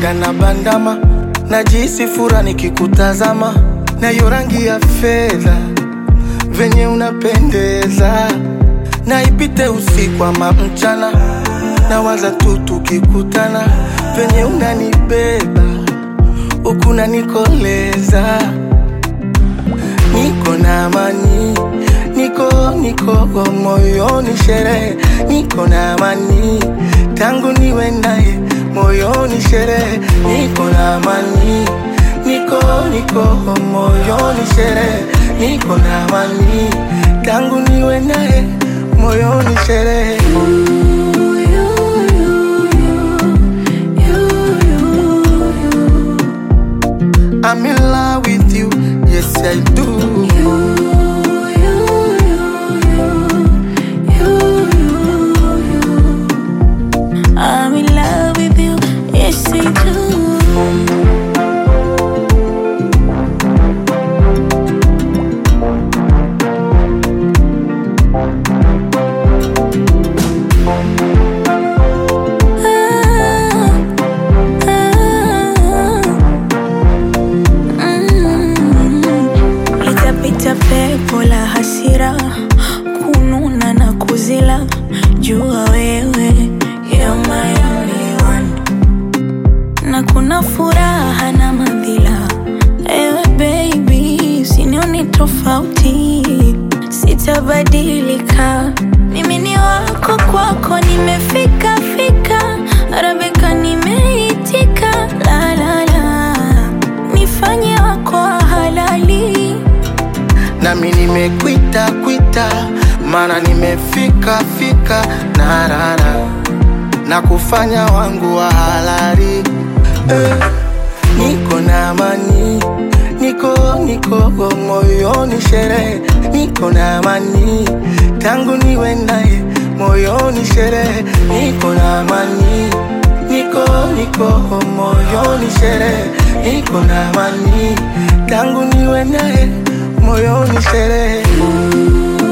napenda na bandama najisi fura nikikutazama nayo rangi ya fedha venye unapendeza naipite usiku ama mchana nawaza tu tukikutana venye unanibeba huku nanikoleza niko na amani niko niko moyoni sherehe niko na amani tangu niwe naye moyoni sherehe niko na amani niko niko moyoni sherehe niko na amani tangu niwe naye moyoni sherehe I'm in love with you, yes I do. I'm in love with you, yes I do. Ah, ah, mm. Litapita pepo la hasira kununa na kuzila jua wewe you're my only one na kuna furaha na madhila ewe baby usinioni tofauti sitabadilika mimi ni wako kwako nimefika fika arabika nimeitika la la la nifanye wako wa halali nami nimekwita kwita mana nimefika fika narara na kufanya wangu wa halali eh, niko na amani niko niko moyoni sherehe niko na amani tangu niwe naye moyoni sherehe niko na amani niko niko moyoni sherehe niko na amani tangu niwe naye moyoni sherehe